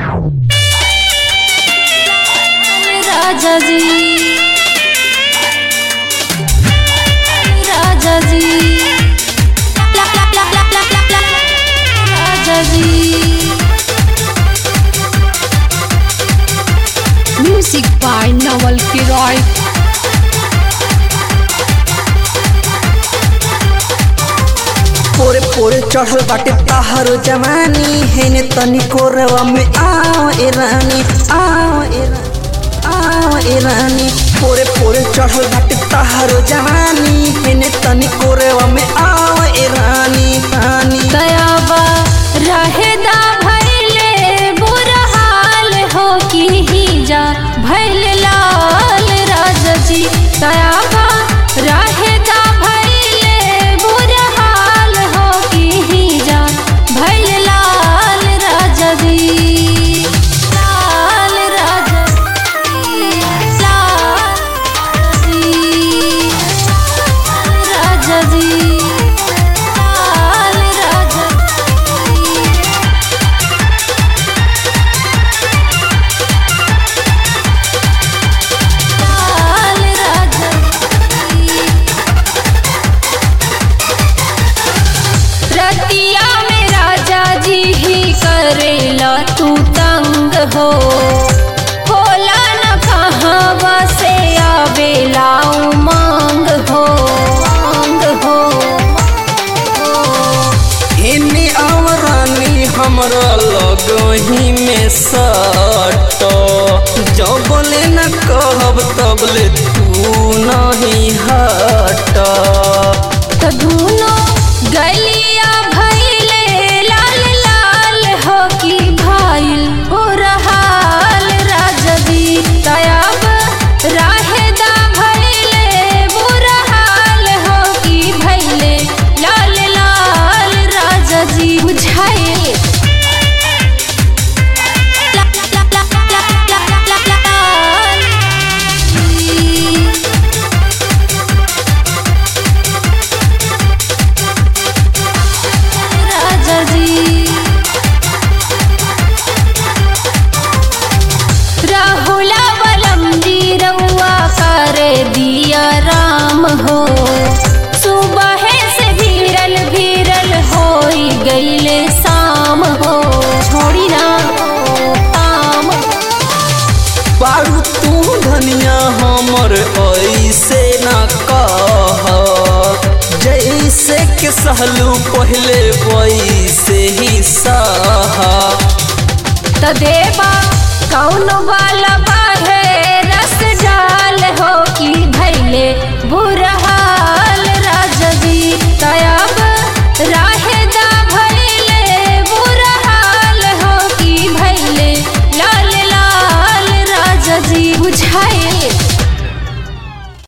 राजा जी राजा जी ला ला ला ला ला ला ला राजा जी म्यूजिक बाय नवल किरॉय पोरे पोरे चढ़ल बाटे पहाड़ो जवानी हेने तनी कोरवा में आओ ए रानी आओ ए रानी आओ ए रानी पोरे पोरे चढ़ल बाटे पहाड़ो जवानी हेने तनी कोरवा में आओ ए रानी रानी दयाबा रहेदा भैले बुरा हाल हो की ही जा भैल लाल राजा जी दयाबा रहेदा भैले बुरा हाल हो की ही जा भैल लाल राजा जी लाल राजा जी लाल जी राजा जी लाल राजा लाल राजा रतिया में राजा जी ही करेला तू तंग हो होला न कहाँ से आवेला उमंग हो मांग हो हेने आओ रानी हमरा लगही में सट जब बोले न कहब तबले तू नहीं हट त धुनो गलिया भैले लाल लाल हो की भाईल हो रहाल राजा जी तयाब राहेदा भैले बुरा हाल हो की भैले लाल लाल राजा जी बुझाइल ला ला ला ला ला ला ला लाल जी राजा जी राहुला बलम जी रउआ कर दिया राम हो सुबह से भीरल भीरल हो गईले शाम हो छोड़ी ना काम पारू तू धनिया हमर ऐसे न कह जैसे के सहलू पहले वैसे ही सह त देवा कौन वाला बा